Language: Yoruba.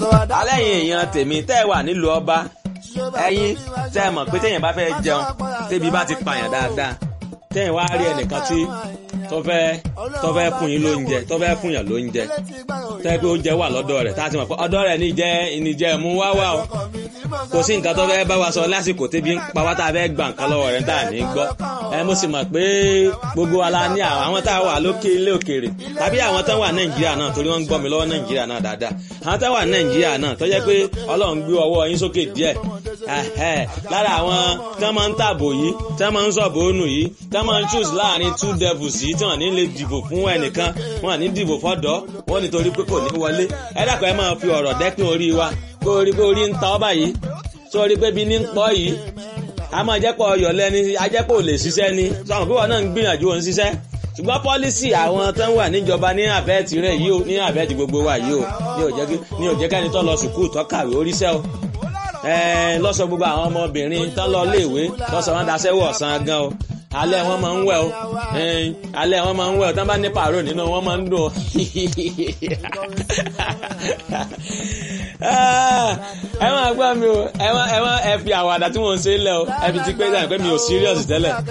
alẹ́ yìí èèyàn tèmi tẹ́ ẹ wà nílùú ọba ẹ̀yin tẹ́ ẹ mọ̀ pé téèyàn bá fẹ́ jẹun tébi bá ti pààyàn dáadáa téèyàn wá rí ẹnìkan tí tó fẹ́ tó fẹ́ fún yín lóúnjẹ tó fẹ́ fún yàn lóúnjẹ tẹ́ pé oúnjẹ wà lọ́dọ̀ rẹ̀ tá a ti mọ̀ pé ọ̀dọ̀ rẹ̀ níjẹ́ ìníjẹ́ mú wá wá o kò sí nǹkan tó fẹ́ bá wa sọ lásìkò tébi ń pa wá tá a fẹ́ gbà nǹkan lọ́wọ́ rẹ̀ tá a ní gbọ́ ẹ mo sì mọ̀ pé gbogbo wa la ní àwọn tá a wà lókè ilé òkèèrè tàbí àwọn tó wà nàìjíríà náà torí wọ́n ń gbọ́ mi lọ́wọ́ nàìjíríà náà dáadáa àwọn tó wà nàìjíríà náà tó jẹ́ pé ọlọ́run gbé ọwọ́ yín sókè díẹ̀ lára àwọn tí wọ́n máa ń tàbò yìí tí wọ́n máa ń sọ̀bù ònù yìí tí wọ́n máa ń choose láàrin two devils yìí tí wọ́n ní lè dìbò fún ẹnìkan wọ́n ní dìbò fọ́dọ̀ wọ́n nítorí pé kò ní wọlé ẹ dàpọ̀ ẹ máa fi ọ̀rọ̀ dẹ́kun orí wa kó orí pé orí ń ta ọ́ báyìí sórí pé bí ní ń pọ́ yìí a máa jẹ́pọ̀ ọyọ̀ lẹ́ni ajẹ́pọ̀ ò lè ṣiṣẹ́ ni sọ̀rọ̀ pé wọn náà ń gbìyànjú òun ṣiṣẹ́ ṣùgbọ́n pọ́lísì àwọn tó ń wà níjọba ní àbẹ́ẹ̀tì rẹ̀ yìí ó ní àbẹ́ẹ̀tì gbogbo wa yìí ó ní ò jẹ́ kẹ́ni tó lọ sùkúù tó kàwé oríṣẹ́ o lọ́sọ̀ gbogbo àwọn ọmọbìnrin tó lọ léèwé lọ́sọ̀ wọn daṣẹ́ wọ̀ ọ̀sán gan o alẹ́ wọn máa ń wẹ̀ o alẹ́ wọn máa ń wẹ̀ o tán bá ní pàró nínú wọn máa ń dùn ẹ máa gbọ́ mi o ẹ máa ẹ fi àwàdà tí mo ń ṣe lẹ̀ o ẹ fi ti pé dáhùn pé mi ò serious tẹ́lẹ̀